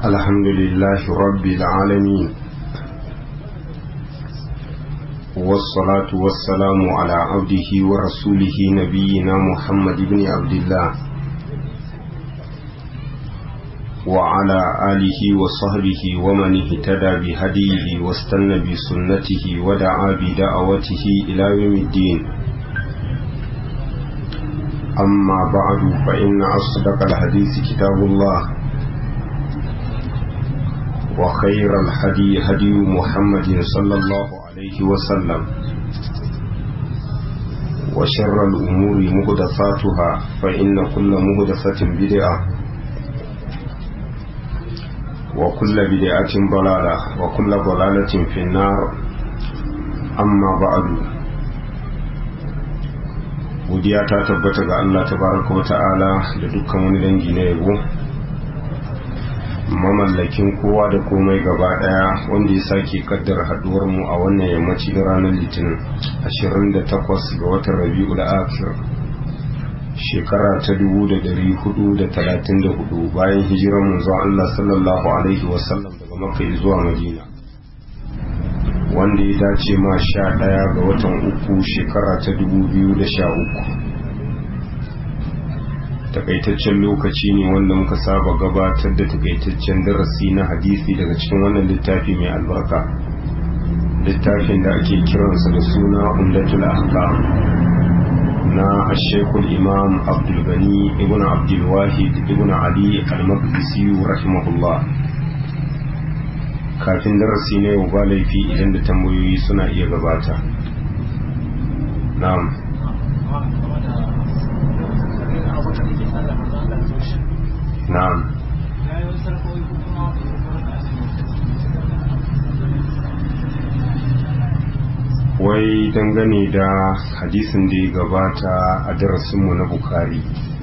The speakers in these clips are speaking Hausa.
الحمد لله رب العالمين والصلاة والسلام على عبده ورسوله نبينا محمد بن عبد الله وعلى آله وصحبه ومن اهتدى بهديه واستنى بسنته ودعا بدعوته إلى يوم الدين أما بعد فإن أصدق الحديث كتاب الله وخير الهدي هدي محمد صلى الله عليه وسلم وشر الأمور مهدفاتها فإن كل مهدفة بدعة وكل بدعة ضلالة وكل ضلالة في النار أما بعد godiya ta tabbata ga Allah tabaraka wa ta'ala da dukkan wani dangi na yabo mamallakin kowa da komai gaba daya wanda ya sake kaddara haduwar mu a wannan yammaci da ranar litinin 28 ga watan rabi'ul akhir shekara ta 1434 bayan hijirar manzo Allah sallallahu alaihi wasallam daga makka zuwa madina wanda ya dace ma sha ɗaya ga watan uku shekara ta dubu biyu da sha uku takaitaccen lokaci ne wanda muka saba gabatar da takaitaccen darasi na hadisi daga cikin wannan littafi mai albarka littafin da ake kiransa da suna umdatul ahkam na ashekul imam abdulgani ibn abdulwahid ibn ali al-maqdisi rahimahullah kafin darasi na yau ba laifi idan da tambayoyi suna iya gabata na'am na'am wai dangane da hadisin da ya gabata a darasinmu na bukari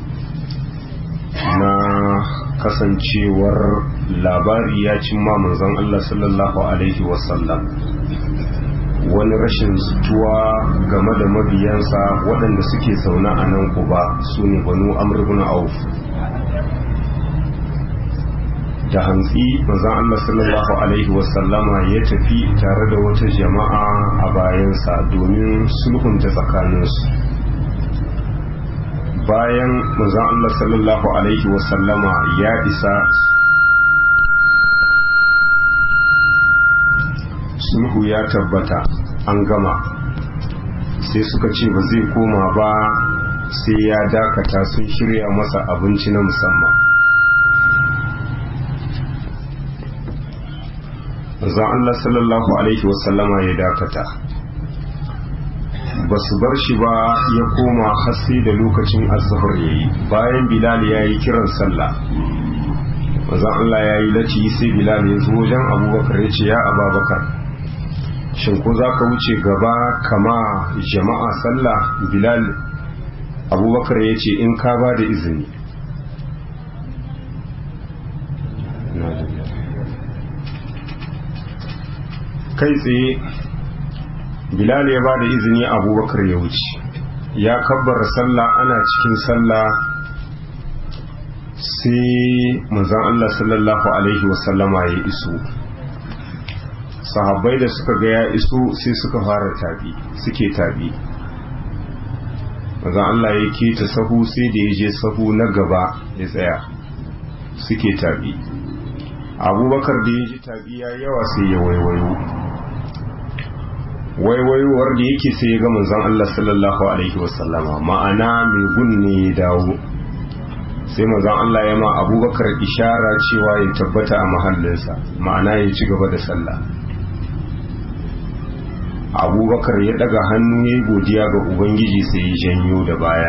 na kasancewar labari ya cimma manzon Allah sallallahu Alaihi wasallam wani rashin zutuwa game da mabiyansa waɗanda suke zaune a nan kuba su ne banu amurbin auf da hantsi manzon Allah sallallahu Alaihi wasallama ya tafi tare da wata jama'a a bayansa domin sulhunta tsakaninsu bayan manzon Allah sallallahu alaihi wasallama ya isa sulhu ya tabbata an gama sai suka ce ba zai koma ba sai ya dakata sun shirya masa abinci na musamman manzon Allah sallallahu alaihi wasallama ya dakata ba su bar shi ba ya koma hasi da lokacin azhar ya yi bayan bilal ya yi kiran sallah mazan Allah ya yi lati sai bilal ya zo wajen abubakar ya ce ya ababakar shin ko za ka wuce gaba kama jama'a sallah bilal abubakar ya ce in ka ba da izini kai tsaye bilal ya ba da izini abubakar ya wuce ya kabbar sallah ana cikin sallah sai manzan Allah sallallahu alaihi wasallama ya iso sahabbai da suka ga ya iso sai suka fara tabi suke tabi manzan Allah ya keta sahu sai da ya je sahu na gaba ya tsaya suke tabi abubakar da ya ji tabi ya yawa sai ya waiwayo waiwaiwar da yake sai ya ga manzon Allah sallallahu alaihi wasallama ma'ana mai gunne ya dawo sai manzon Allah ya ma abubakar ishara cewa ya tabbata a mahallinsa ma'ana ya ci gaba da sallah abubakar ya daga hannu ya yi godiya ga ubangiji sai ya janyo da baya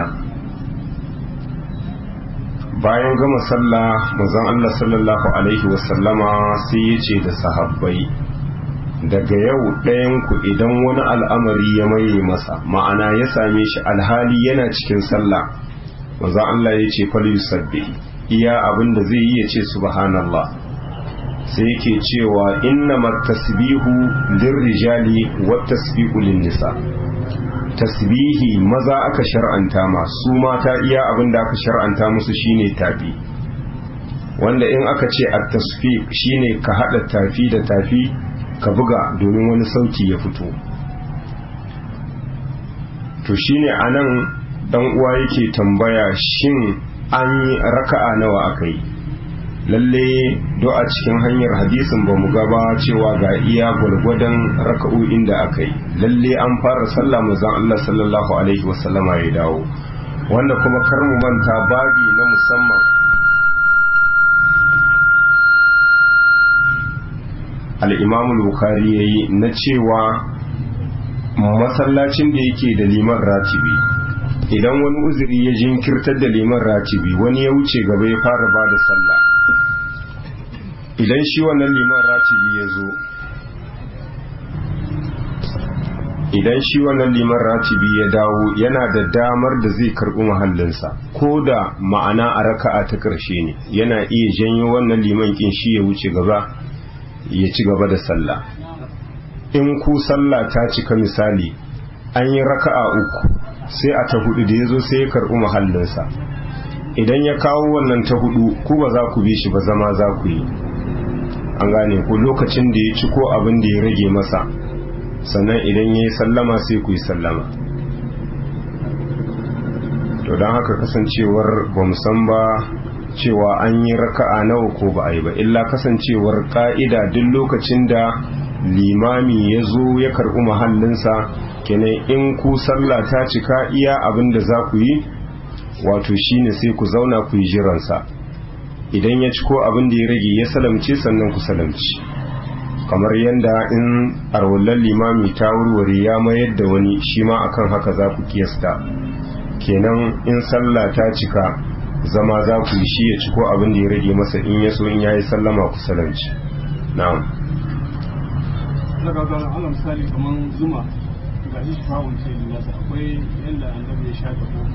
bayan gama sallah manzon Allah sallallahu alaihi wasallama sai ya ce da sahabbai daga yau ɗayanku idan wani al'amari ya maye masa ma'ana ya same shi alhali yana cikin sallah maza Allah ya ce fali sabbi iya abin da zai yi ya ce subhanallah sai yake cewa inna tasbihu lirrijali wa tasbihu nisa tasbihi maza aka shar'anta ma su mata iya abin da aka shar'anta musu shine tabi wanda in aka ce a tasfiq shine ka hada tafi da tafi ka buga domin wani sauti ya fito to shine anan dan uwa yake tambaya shin an yi raka'a nawa aka yi lalle do a cikin hanyar hadisin ba mu gaba cewa ga iya gwargwadon raka'o'in da aka yi lalle an fara sallah manzon Allah sallallahu alaihi wasallama ya dawo wanda kuma kar mu manta babi na musamman al-Imam al-Bukhari yayi na cewa masallacin da yake da liman ratibi idan wani uzuri ya jinkirtar da liman ratibi wani ya wuce gaba ya fara ba da sallah idan shi wannan liman ratibi ya zo idan shi wannan liman ratibi ya dawo yana da damar da zai karɓi mahallinsa ko da ma'ana a raka'a ta ƙarshe ne yana iya janyo wannan liman kin shi ya wuce gaba ya ci gaba da sallah in ku sallah ta cika misali an yi raka'a uku sai a ta hudu da ya zo sai ya karɓi mahallinsa idan ya kawo wannan ta hudu ku ba za ku bi shi ba zama za ku yi an gane ku lokacin da ya ci ko abin da ya rage masa sannan idan ya yi sallama sai ku yi sallama to don haka kasancewar ba san ba cewa an yi raka'a nawa ko ba a yi ba illa kasancewar ka'ida duk lokacin da limami ya zo ya karɓi mahallinsa kenan in ku sallah ta cika iya abin da za ku yi wato shine sai ku zauna ku yi jiransa idan ya ci ko abin da ya rage ya salamce sannan ku salamci kamar yadda in arwallar limami ta wurware ya mayar da wani shi ma akan haka za ku kiyasta kenan in sallah ta cika zama za ku yi shi ya ci ko abin da ya rage masa in ya so in ya yi sallama ku salamci na'am daga ga Allah misali kamar zuma ga shi fa'un sai nasa akwai yanda annabi ya shafa ko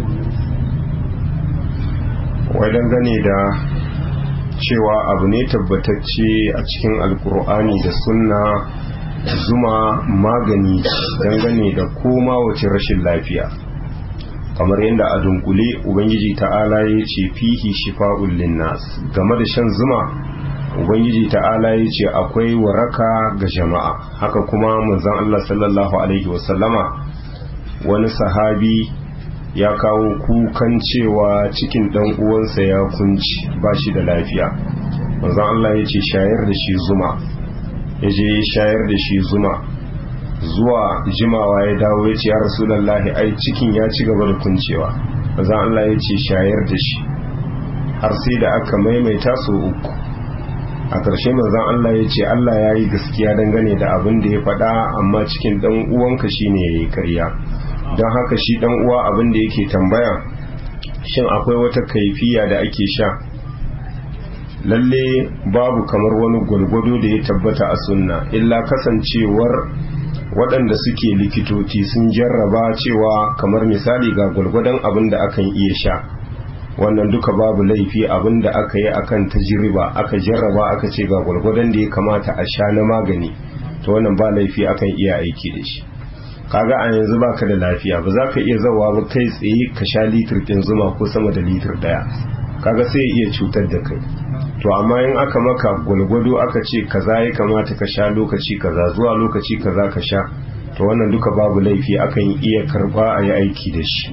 wai dangane da cewa abu ne tabbatacce a cikin alkur'ani da sunna zuma magani dangane da koma wace rashin lafiya kamar yadda a dunkule ubangiji ta'ala ya ce fihi shifa'ul linnas game da shan zuma ubangiji ta'ala ya ce akwai waraka ga jama'a haka kuma manzon Allah sallallahu alaihi wasallama wani sahabi ya kawo kukan cewa cikin dan uwansa ya kunci ba shi da lafiya manzon Allah ya ce shayar da shi zuma ya je shayar da shi zuma zuwa jimawa ya dawo ya ce ya rasulallahi ai cikin ya ci gaba da kuncewa manzon Allah ya ce shayar da shi har sai da aka maimaita su uku a ƙarshe manzon Allah ya ce Allah ya yi gaskiya dangane da abin da ya faɗa amma cikin ɗan uwanka shine ya yi karya don haka shi ɗan uwa abin da yake tambaya shin akwai wata kaifiya da ake sha lalle babu kamar wani gwalgwado da ya tabbata a sunna illa kasancewar waɗanda suke likitoci sun jarraba cewa kamar misali ga gwalgwadon abin da akan iya sha wannan duka babu laifi abin da aka yi akan tajiriba aka jarraba aka ce ga gwargwadon da ya kamata a sha na magani to wannan ba laifi akan iya aiki da shi kaga a yanzu baka da lafiya ba za ka iya zawa ba kai tsaye ka sha litir ɗin zuma ko sama da litir ɗaya kaga sai ya iya cutar da kai to amma in aka maka gwalgwado aka ce kaza ya kamata ka sha lokaci kaza zuwa lokaci kaza ka sha to wannan duka babu laifi akan iya karba a yi aiki da shi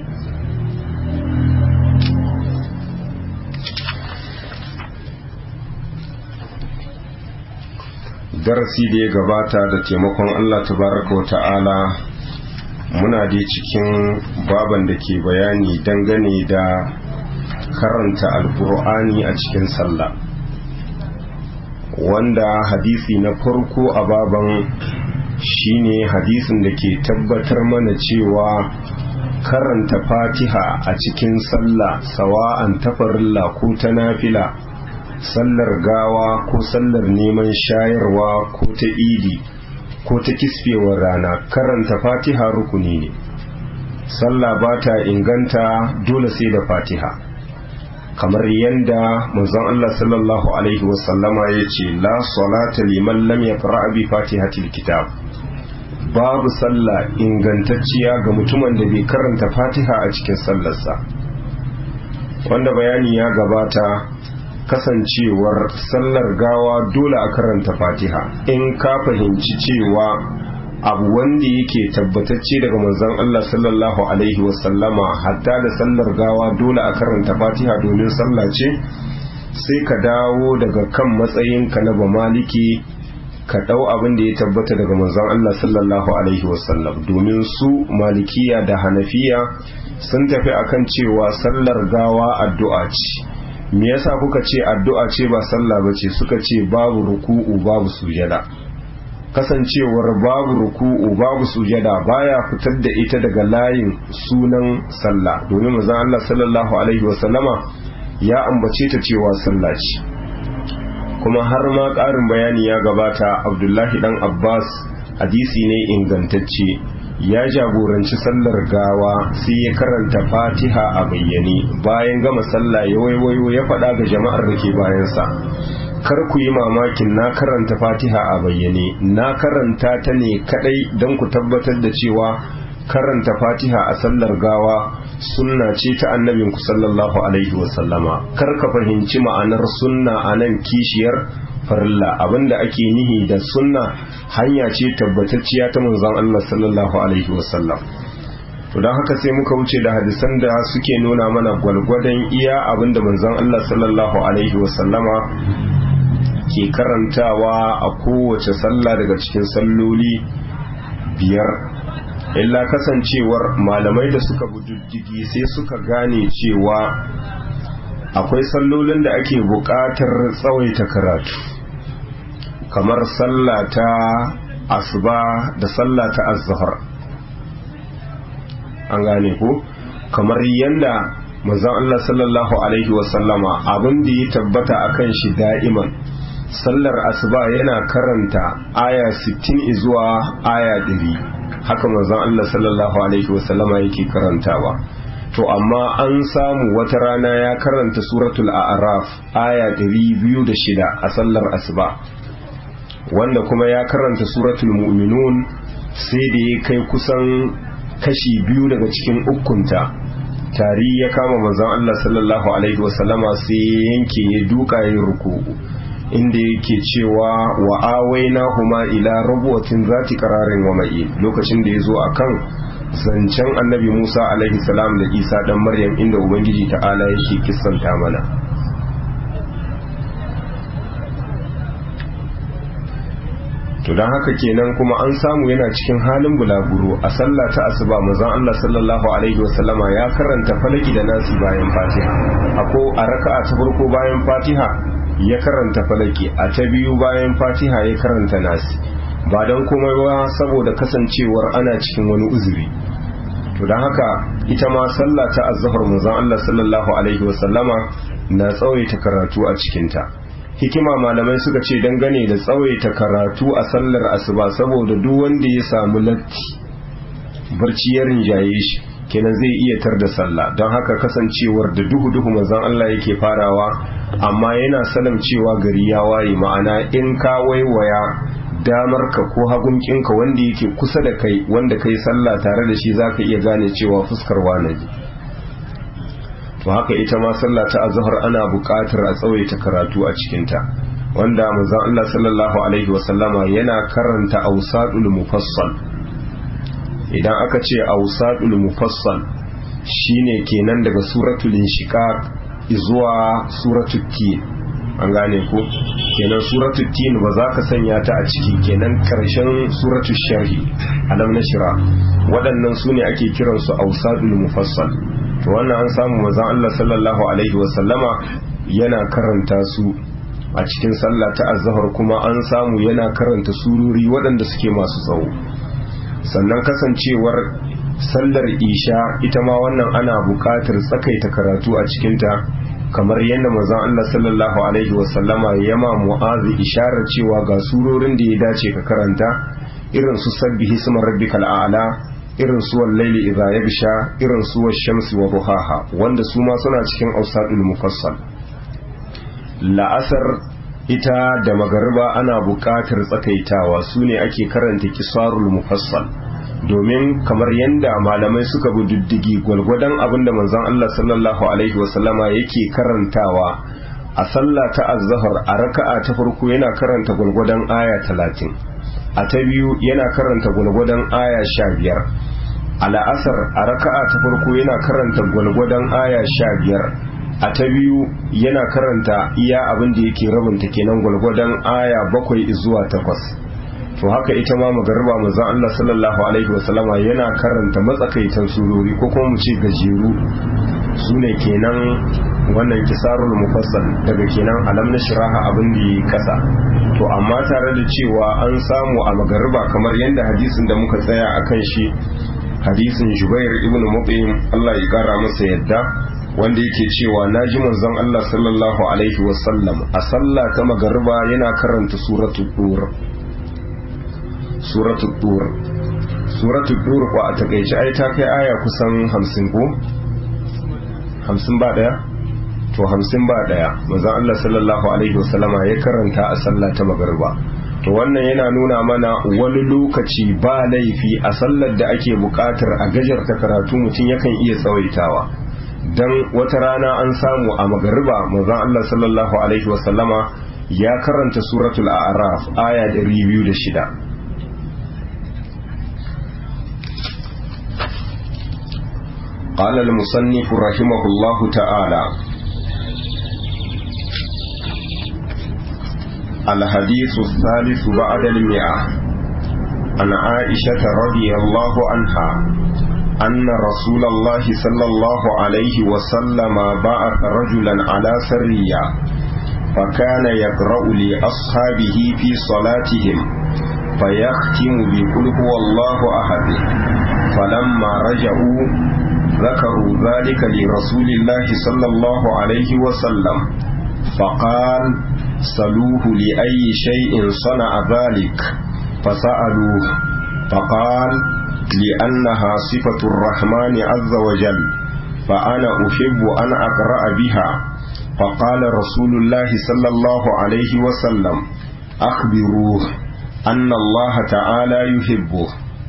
darasi da ya gabata da taimakon Allah tabaraka wa ta'ala muna dai cikin baban da ke bayani dangane da karanta alkur'ani a cikin sallah wanda hadisi na farko a baban shine hadisin da ke tabbatar mana cewa karanta fatiha a cikin sallah sawa'an tafarilla ko ta nafila sallar gawa ko sallar neman shayarwa ko ta idi ko ta kisfewar rana karanta fatiha rukuni ne sallah ba ta inganta dole sai da fatiha kamar yadda manzon Allah sallallahu alaihi wasallama ya ce la salata liman lam yaqra bi fatihatil kitab babu sallah ingantacciya ga mutumin da bai karanta fatiha a cikin sallarsa wanda bayani ya gabata kasancewar sallar gawa dole a karanta fatiha in ka fahimci cewa abu wanda yake tabbatacce daga manzon Allah sallallahu alaihi wasallama hatta da sallar gawa dole a karanta fatiha domin sallah ce sai ka dawo daga kan matsayinka na ba maliki ka ɗau abin da ya tabbata daga manzon Allah sallallahu alaihi wasallam domin su malikiya da hanafiya sun tafi akan cewa sallar gawa addu'a ce me yasa kuka ce addu'a ce ba sallah bace suka ce babu ruku'u babu sujada kasancewar babu ruku'u babu sujada baya fitar da ita daga layin sunan sallah domin manzon Allah sallallahu alaihi wasallama ya ambace ta cewa sallah ce kuma har ma ƙarin bayani ya gabata abdullahi dan abbas hadisi ne ingantacce ya jagoranci sallar gawa sai ya karanta fatiha a bayyane bayan gama sallah ya waiwayo ya faɗa ga jama'ar da ke bayansa kar ku yi mamakin na karanta fatiha a bayyane na karanta ta ne kadai don ku tabbatar da cewa karanta fatiha a sallar gawa sunna ce ta annabinku sallallahu alaihi wasallama kar ka fahimci ma'anar sunna a nan kishiyar farilla abinda ake nihi da sunna hanya ce tabbatacciya ta manzon Allah sallallahu alaihi wasallam to don haka sai muka wuce da hadisan da suke nuna mana gwalgwadon iya abinda manzon Allah sallallahu alaihi wasallama ke karantawa a kowace sallah daga cikin salloli biyar illa kasancewar malamai da suka diddigi sai suka gane cewa akwai sallolin da ake buƙatar tsawaita karatu kamar sallah ta asuba da sallah ta azhar an gane ko kamar yadda manzon Allah sallallahu alaihi wasallama abin da ya tabbata akan shi da'iman sallar asuba yana karanta aya 60 zuwa aya 100 haka manzon Allah sallallahu alaihi wasallama yake karantawa to amma an samu wata rana ya karanta suratul a'raf aya 206 a sallar asuba wanda kuma ya karanta suratul mu'minun sai da ya kai kusan kashi biyu daga cikin ukunta tari ya kama manzon Allah sallallahu alaihi wasallama sai yanke ya duka yin ruku'u inda yake cewa wa awaina huma ila rabuwatin zati kararin wa mai lokacin da ya zo a kan zancen annabi musa alaihi salam da isa dan maryam inda ubangiji ta'ala yake kissanta mana to don haka kenan kuma an samu yana cikin halin bulaguro a sallah ta asuba manzon Allah sallallahu alaihi wasallama ya karanta falaki da nasi bayan fatiha ako a raka'a ta farko bayan fatiha ya karanta falaki a ta biyu bayan fatiha ya karanta nasi ba don komai ba saboda kasancewar ana cikin wani uzuri to don haka ita ma sallah ta azhar manzon Allah sallallahu alaihi wasallama na tsawaita karatu a cikinta hikima malamai suka ce dangane da tsawaita karatu a sallar asuba saboda duk wanda ya samu latti barci ya rinjaye shi kenan zai iya tar da sallah don haka kasancewar da duhu duhu manzon Allah yake farawa amma yana salam cewa gari ya waye ma'ana in ka waiwaya damar ka ko hagunkinka wanda yake kusa da kai wanda kai sallah tare da shi zaka iya gane cewa fuskar wani to haka ita ma sallah ta azhar ana buƙatar a tsawaita karatu a cikin ta wanda manzon Allah sallallahu alaihi wasallama yana karanta awsadul mufassal idan aka ce awsadul mufassal shine kenan daga suratul inshiqaq zuwa suratul tin an gane ko kenan suratul tin ba za ka sanya ta a ciki kenan karshen suratul sharhi alam nashra waɗannan su ne ake kiransu awsadul mufassal to wannan an samu manzon Allah sallallahu alaihi wa sallama yana karanta su a cikin sallah ta azhar kuma an samu yana karanta sururi waɗanda suke masu tsawo sannan kasancewar sallar isha ita ma wannan ana buƙatar tsakaita karatu a cikinta kamar yadda manzon Allah sallallahu alaihi wasallama ya ma mu'azi isharar cewa ga surorin da ya dace ka karanta irin su sabbihi isma rabbikal a'la irin su wallaili idza yabsha irin su wash-shamsi wa duhaha wanda su ma suna cikin ausadul mufassal la'asar ita da magariba ana buƙatar tsakaitawa su ne ake karanta kisarul mufassal domin kamar yadda malamai suka bi diddigi gwalgwadon abin da manzon Allah sallallahu alaihi wasallama yake karantawa a sallah ta azhar a raka'a ta farko yana karanta gulgudan aya 30 a ta biyu yana karanta gulgudan aya 15 a la'asar a raka'a ta farko yana karanta gulgudan aya 15 a ta biyu yana karanta iya abin da yake rabinta kenan gulgudan aya 7 zuwa 8 to haka ita ma magarba manzon Allah sallallahu alaihi wasallama yana karanta matsakaitan surori ko kuma mu ce gajeru sune kenan wannan kisarul mufassal daga kenan alam na shiraha abin da yi kasa to amma tare da cewa an samu a magarba kamar yadda hadisin da muka tsaya akan shi hadisin Jubair ibn Mut'im Allah ya kara masa yadda wanda yake cewa naji manzon Allah sallallahu alaihi wasallam a sallah ta magarba yana karanta suratul dur suratul dur suratul dur ko a takeice ai ta kai aya kusan 50 ko 50 ba daya to 50 ba daya manzon Allah sallallahu alaihi wasallama ya karanta a sallah ta magariba to wannan yana nuna mana wani lokaci ba laifi a sallar da ake bukatar a gajarta karatu mutum yakan iya tsawaitawa dan wata rana an samu a magariba manzon Allah sallallahu alaihi wasallama ya karanta suratul a'raf aya 206 قال المصنف رحمه الله تعالى الحديث الثالث بعد المئة عن عائشة رضي الله عنها أن رسول الله صلى الله عليه وسلم بعث رجلا على سرية فكان يقرأ لأصحابه في صلاتهم فيختم بقل هو الله أحد فلما رجعوا ذكروا ذلك لرسول الله صلى الله عليه وسلم فقال سلوه لأي شيء صنع ذلك فسألوه فقال لأنها صفة الرحمن عز وجل فأنا أحب أن أقرأ بها فقال رسول الله صلى الله عليه وسلم أخبروه أن الله تعالى يحبه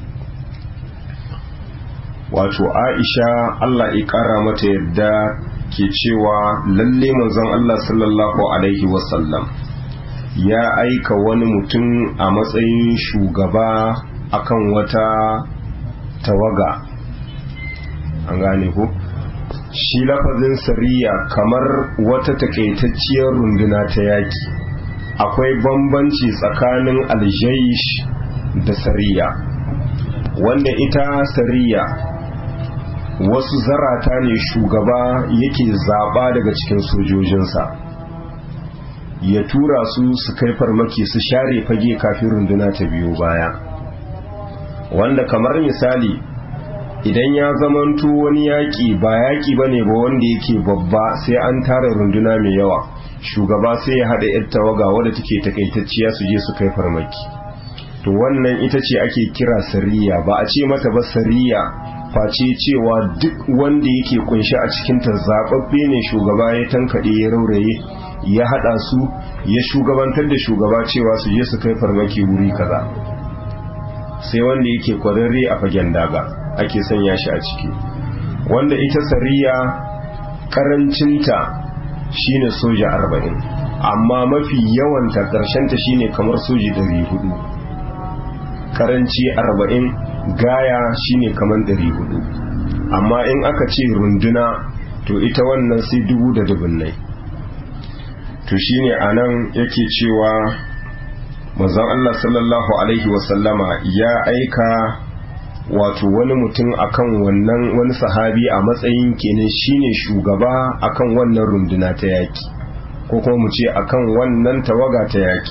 wato aisha Allah ya ƙara mata yadda ke cewa lalle manzon Allah sallallahu alaihi wasallam ya aika wani mutum a matsayin shugaba akan wata tawaga an gane ku shi lafazin sariya kamar wata takaitacciyar runduna ta yaki akwai bambanci tsakanin aljaish da sariya wanda ita sariya wasu zarata ne shugaba yake zaba daga cikin sojojinsa ya tura su su kai farmaki su share fage kafin runduna ta biyo baya wanda kamar misali idan ya zamanto wani yaƙi ba yaƙi ba ne ba wanda yake babba sai an tara runduna mai yawa shugaba sai ya haɗa 'yar tawaga wadda take takaitacciya su je su kai farmaki to wannan ita ce ake kira sariya ba a ce mata ba sariya face cewa duk wanda yake kunshi a cikin ta zababbe ne shugaba ya tankaɗe ya rauraye ya haɗa su ya shugabantar da shugaba cewa su je su kai farmaki wuri kaza sai wanda yake kwararre a fagen daga ake sanya shi a ciki wanda ita sariya karancinta shine soja arba'in amma mafi yawanta ƙarshenta shine kamar soji ɗari hudu karanci arba'in gaya shine kamar ɗari hudu amma in aka ce runduna to ita wannan sai dubu da dubunnai to shine anan yake cewa manzon Allah sallallahu alaihi wasallama ya aika wato wani mutum akan wannan wani sahabi a matsayin kenan shine shugaba akan wannan runduna ta yaki ko kuma mu ce akan wannan tawaga ta yaki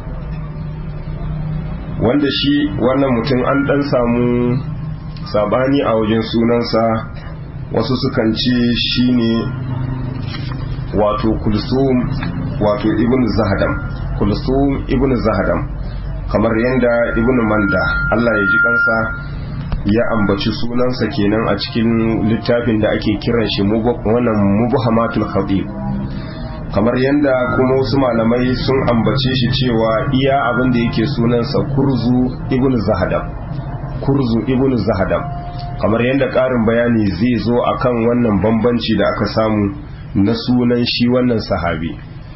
wanda shi wannan mutum an dan samu sabani a wajen sunansa wasu sukan ce shine wato kulsum wato ibn zahadam kulsum ibn zahadam kamar yadda ibn manda Allah ya ji kansa ya ambaci sunansa kenan a cikin littafin da ake kiran shi wannan mubhamatul khatib kamar yadda kuma wasu malamai sun ambace shi cewa iya abin da yake sunansa kurzu ibn zahadam kurzu ibn zahadam kamar yadda ƙarin bayani zai zo akan wannan bambanci da aka samu na sunan shi wannan sahabi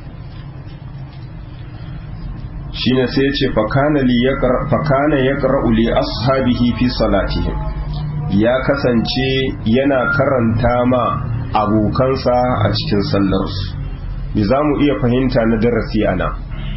shine sai ya ce fakana ya ƙara'u li ashabihi fi salatihim ya kasance yana karanta ma abokansa a cikin sallarsu me za mu iya fahimta na darasi ana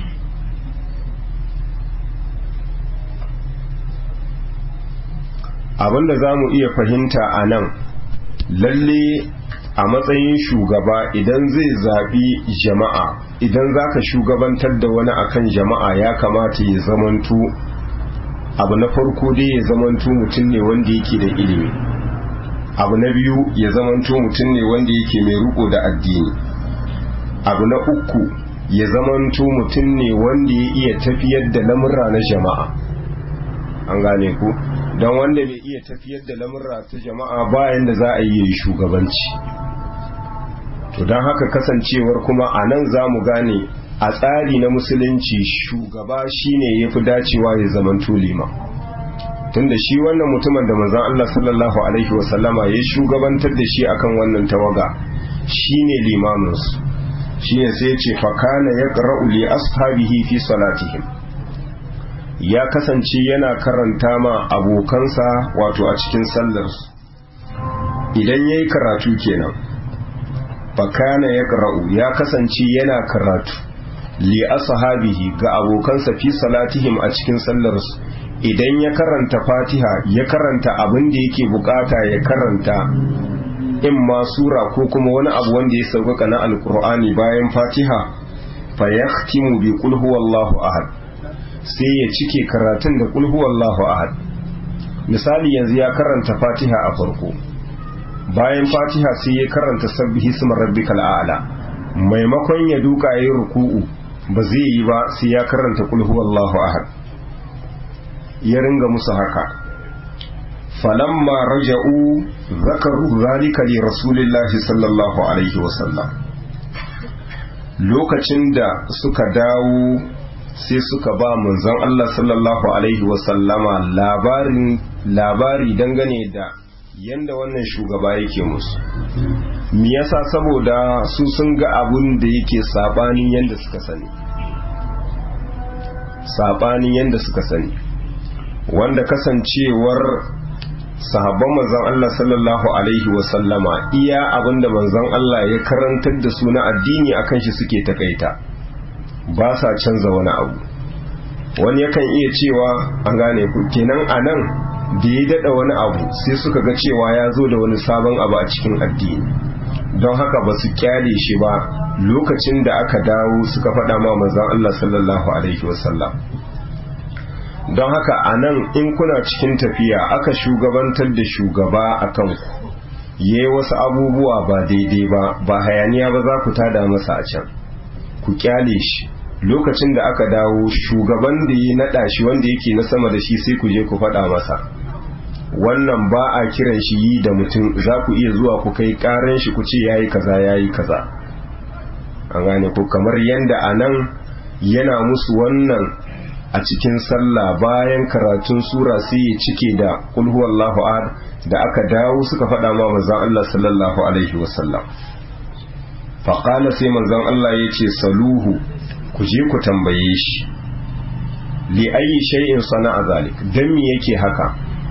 abinda za mu iya fahimta a nan lalle a matsayin shugaba idan zai zaɓi jama'a idan za ka shugabantar da wani akan jama'a ya kamata ya zamantu abu na farko dai ya zamantu mutum ne wanda yake da ilimi abu na biyu ya zamantu mutum ne wanda yake mai riko da addini abu na uku ya zamantu mutum ne wanda ya iya tafiyar da lamurra na jama'a an gane ku don wanda bai iya tafiyar da lamurra ta jama'a bayan da za a yi shugabanci to don haka kasancewar kuma a nan za mu gane a tsari na musulunci shugaba shine ya fi dacewa ya zaman tulima tunda shi wannan mutumin da manzan Allah sallallahu alaihi wasallama ya shugabantar da shi akan wannan tawaga shine limaminsu shine sai ya ce fakana ya ƙara'u li ashabihi fi salatihim ya kasance yana karanta ma abokansa wato a cikin sallarsu idan ya yi karatu kenan fakana ya ƙara'u ya kasance yana karatu li ashabihi ga abokansa fi salatihim a cikin sallarsu idan ya karanta fatiha ya karanta abin da yake bukata ya karanta in ma sura ko kuma wani abu wanda ya sauƙaƙa na alkur'ani bayan fatiha fa yahtimu bi qul huwallahu ahad sai ya cike karatun da qul huwallahu ahad misali yanzu ya karanta fatiha a farko bayan fatiha sai ya karanta sabbihi isma rabbikal a'la maimakon ya duka yayi ruku'u ba zai yi ba sai ya karanta qul huwallahu ahad ya ringa musu haka falamma raja'u zakaru zalika li rasulillahi sallallahu alaihi wasallam lokacin da suka dawo sai suka ba manzon Allah sallallahu alaihi wasallama labarin labari dangane da yanda wannan shugaba yake musu me yasa saboda su sun ga abun da yake sabanin yanda suka sani sabanin yanda suka sani wanda kasancewar sahabban manzon Allah sallallahu alaihi wasallama iya abinda manzon Allah ya karantar da su na addini akan shi suke takaita ba sa canza wani abu wani yakan iya cewa an gane ku kenan anan da ya dada wani abu sai suka ga cewa ya zo da wani sabon abu a cikin addini don haka ba su kyale shi ba lokacin da aka dawo suka faɗa ma manzon Allah sallallahu alaihi wasallam don haka a nan in kuna cikin tafiya aka shugabantar da shugaba a kanku ya yi wasu abubuwa ba daidai ba ba hayaniya ba za ku tada masa a can ku kyale shi lokacin da aka dawo shugaban da ya naɗa shi wanda yake na sama da shi sai ku je ku faɗa masa wannan ba a kiran shi yi da mutum za ku iya zuwa ku kai ƙaran shi ku ce ya yi kaza ya yi kaza an gane ku kamar yadda a nan yana musu wannan a cikin sallah bayan karatun sura sai ya cike da kul huwallahu ahad da aka dawo suka faɗa ma manzon Allah sallallahu alaihi wasallam fa qala sai manzon Allah yace saluhu ku je ku tambaye shi li ayi shay'in sana'a zalik dan me yake haka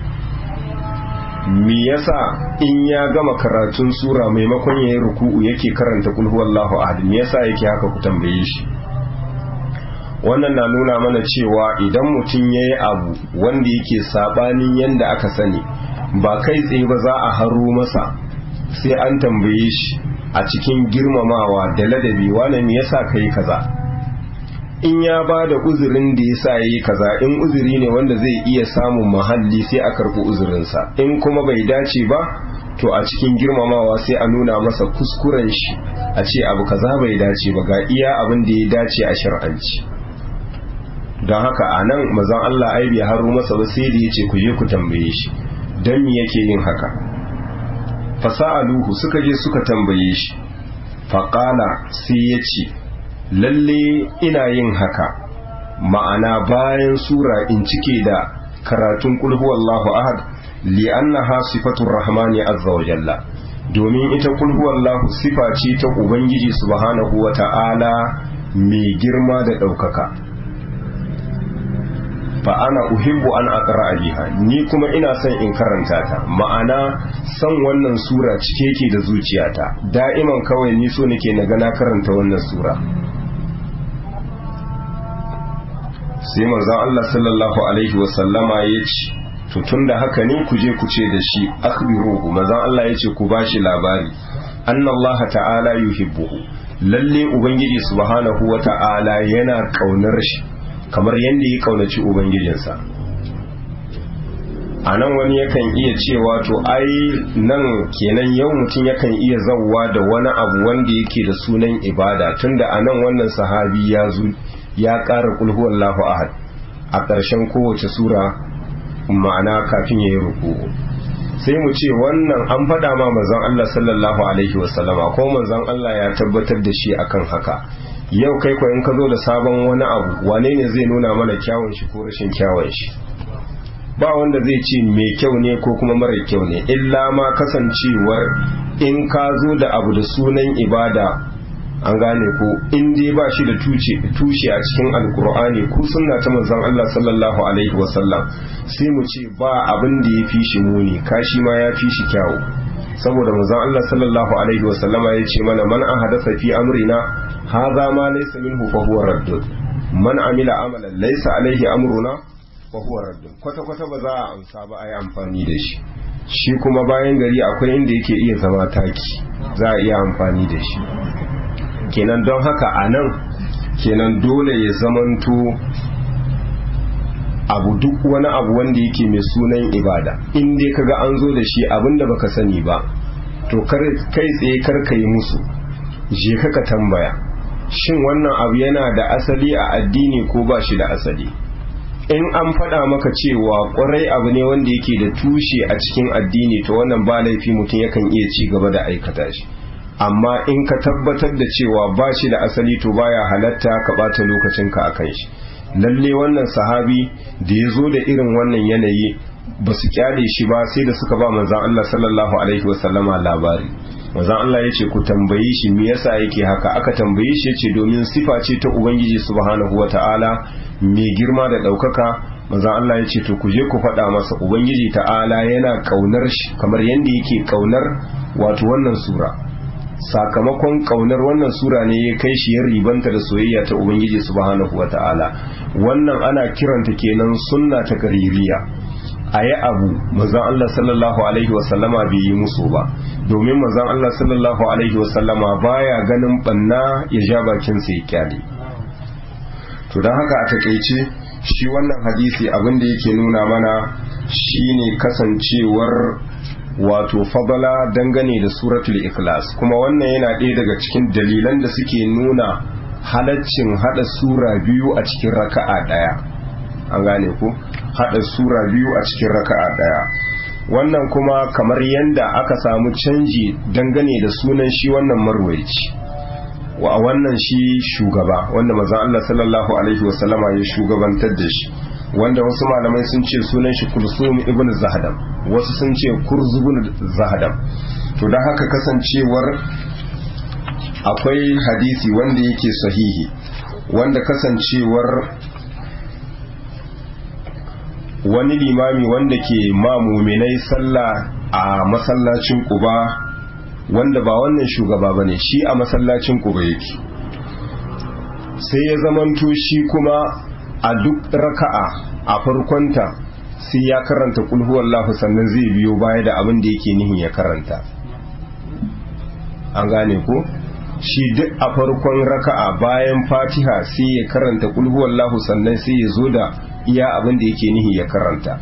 me yasa in ya gama karatun sura maimakon yayi ruku'u yake karanta kul huwallahu ahad me yasa yake haka ku tambaye shi wannan na nuna mana cewa idan mutum ya yi abu wanda yake sabanin yadda aka sani ba kai tsaye ba za a haro masa sai an tambaye shi a cikin girmamawa da ladabi wane me yasa kai kaza in ya ba da uzurin da ya sa yi kaza in uzuri ne wanda zai iya samun mahalli sai a karɓi uzurinsa in kuma bai dace ba to a cikin girmamawa sai a nuna masa kuskuren shi a ce abu kaza bai dace ba ga iya abin da ya dace a shar'anci don haka a nan mazan Allah ai bai haro masa ba sai da ya ce ku je ku tambaye shi don me yake yin haka fasa'aluhu suka je suka tambaye shi faƙala sai ya ce lalle ina yin haka ma'ana bayan sura in cike da karatun kulhu wallahu ahad li'annaha sifatur rahmani azza wa jalla domin ita kulhu wallahu sifa ce ta ubangiji subhanahu wa ta'ala mai girma da ɗaukaka fa ana uhibbu an aqra biha ni kuma ina son in karanta ta ma'ana san wannan sura cike yake da zuciyata da'iman kawai ni so nake na na karanta wannan sura sai manzon Allah sallallahu alaihi wa sallama ya ce to tunda haka ne ku je ku ce da shi akhbiruhu manzon Allah ya ce ku bashi labari annallaha ta'ala yuhibbuhu lalle ubangiji subhanahu wa ta'ala yana kaunar shi kamar yadda ya kaunaci ubangijinsa a nan wani yakan iya cewa to ai nan kenan yau mutum yakan iya zauwa da wani abu wanda yake da sunan ibada tunda a nan wannan sahabi ya zo ya ƙara kulhuwallahu ahad a ƙarshen kowace sura ma'ana kafin ya yi ruku sai mu ce wannan an faɗa ma manzon Allah sallallahu alaihi wasallama ko manzon Allah ya tabbatar da shi akan haka yau kai ko in ka zo da sabon wani abu wane ne zai nuna mana kyawun shi ko rashin kyawun shi ba wanda zai ce mai kyau ne ko kuma mara kyau ne illa ma kasancewar in ka zo da abu da sunan ibada an gane ko in dai ba shi da tushe a cikin alkur'ani ko sunna ta manzon Allah sallallahu alaihi wasallam sai mu ce ba abin da ya fi shi muni kashi ma ya fi shi kyawu saboda manzon Allah sallallahu alaihi wasallama ya ce mana man ahadatha fi amrina hadha ma laysa minhu fa huwa raddud man amila amalan laysa alaihi amruna fa huwa raddud kwata kwata ba za a amsa ba a yi amfani da shi shi kuma bayan gari akwai inda yake iya zama taki za a iya amfani da shi kenan don haka a nan kenan dole ya zamanto abu duk wani abu wanda yake mai sunan ibada in dai kaga an zo da shi abinda baka sani ba to kai tsaye kar ka yi musu je ka ka tambaya shin wannan abu yana da asali a addini ko ba shi da asali in an faɗa maka cewa ƙwarai abu ne wanda yake da tushe a cikin addini to wannan ba laifi mutum yakan iya ci gaba da aikata shi amma in ka tabbatar da cewa ba shi da asali to baya halatta ka ɓata lokacinka a kan shi lalle wannan sahabi da ya zo da irin wannan yanayi ba su kyale shi ba sai da suka ba manzan Allah sallallahu alaihi wasallama labari manzan Allah ya ce ku tambaye shi me yasa yake haka aka tambaye shi ya ce domin sifa ce ta ubangiji subhanahu wata'ala mai girma da ɗaukaka manzan Allah ya ce to ku je ku faɗa masa ubangiji ta'ala yana ƙaunar shi kamar yadda yake ƙaunar wato wannan sura sakamakon kaunar wannan sura ne ya kai shi ya ribanta da soyayya ta ubangiji subhanahu wata'ala wannan ana kiranta kenan sunna ta kaririya a yi abu mazan Allah sallallahu alaihi wasallama bai yi musu ba domin mazan Allah sallallahu alaihi wasallama baya ganin banna ya ja bakin sa ya kyale to don haka a takaice shi wannan hadisi abin da yake nuna mana shine kasancewar wato fadala dangane da suratul ikhlas kuma wannan yana ɗaya daga cikin dalilan da suke nuna halaccin hada sura biyu a cikin raka'a ɗaya an gane ku hada sura biyu a cikin raka'a ɗaya wannan kuma kamar yadda aka samu canji dangane da sunan shi wannan marwaici wa wannan shi shugaba wanda mazan Allah sallallahu alaihi wasallama ya shugabantar da shi wanda wasu malamai sun ce sunan shi kulsum ibn zahadam wasu sun ce kurzubun zahadam to don haka kasancewar akwai hadisi wanda yake sahihi wanda kasancewar wani limami wanda ke mamuminai sallah a masallacin kuba wanda ba wannan shugaba ba ne shi a masallacin kuba yake sai ya zamanto shi kuma a duk raka'a a farkonta sai ya karanta kulhuwallahu sannan zai biyo baya da abin da yake nihin ya karanta an gane ko shi duk a farkon raka'a bayan fatiha sai ya karanta kulhuwallahu sannan sai ya zo da iya abin da yake nihi ya karanta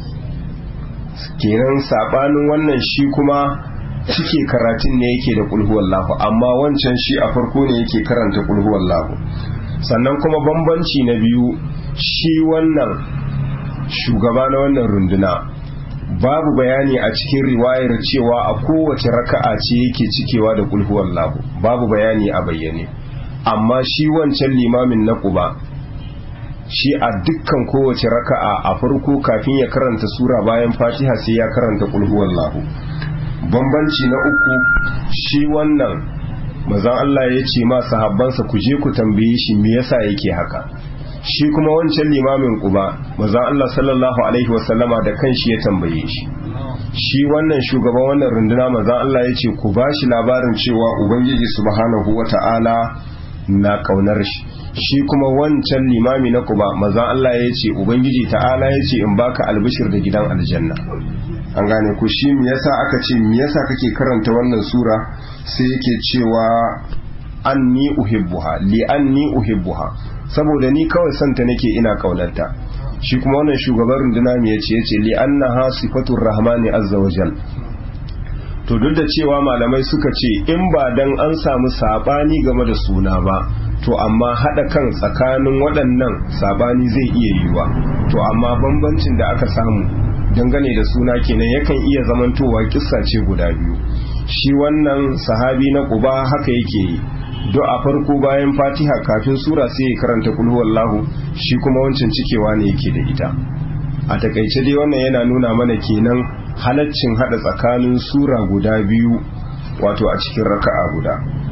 kenan sabanin wannan shi kuma cike karatun ne yake da kulhuwallahu amma wancan shi a farko ne yake karanta kulhuwallahu sannan kuma bambanci na biyu shi wannan shugaba na wannan runduna babu bayani a cikin riwayar cewa a kowace raka'a ce yake cikewa da kulhuwallahu babu bayani a bayyane amma shi wancan limamin na kuba shi a dukkan kowace raka'a a farko kafin ya karanta sura bayan fatiha sai ya karanta kulhuwallahu bambanci na uku shi wannan mazan Allah ya ce ma sahabbansa ku je ku tambaye shi me yasa yake haka shi kuma wancan limamin kuba manzon Allah sallallahu alaihi wasallama da kanshi ya tambaye shi shi wannan shugaban wannan runduna manzon Allah ya ce ku bashi labarin cewa ubangiji subhanahu wata'ala na kaunar shi shi kuma wancan limami na kuba manzon Allah ya ce ubangiji ta'ala ya ce in baka albishir da gidan aljanna an gane ku shi me yasa aka ce me yasa kake karanta wannan sura sai yake cewa anni uhibbuha li anni uhibbuha saboda ni kawai santa nake ina kaunarta shi kuma wannan shugaban runduna me yace yace li annaha sifatur rahmani azza wajal to duk da cewa malamai suka ce in ba dan an samu sabani game da suna ba to amma hada kan tsakanin waɗannan sabani zai iya yiwa to amma bambancin da aka samu dangane da suna kenan yakan iya zamantowa kissa ce guda biyu shi wannan sahabi na kuba haka yake yi do a farko bayan fatiha kafin sura sai ya karanta kul huwallahu shi kuma wancan cikewa ne yake da ita a takaice dai wannan yana nuna mana kenan halaccin hada tsakanin sura guda biyu wato a cikin raka'a guda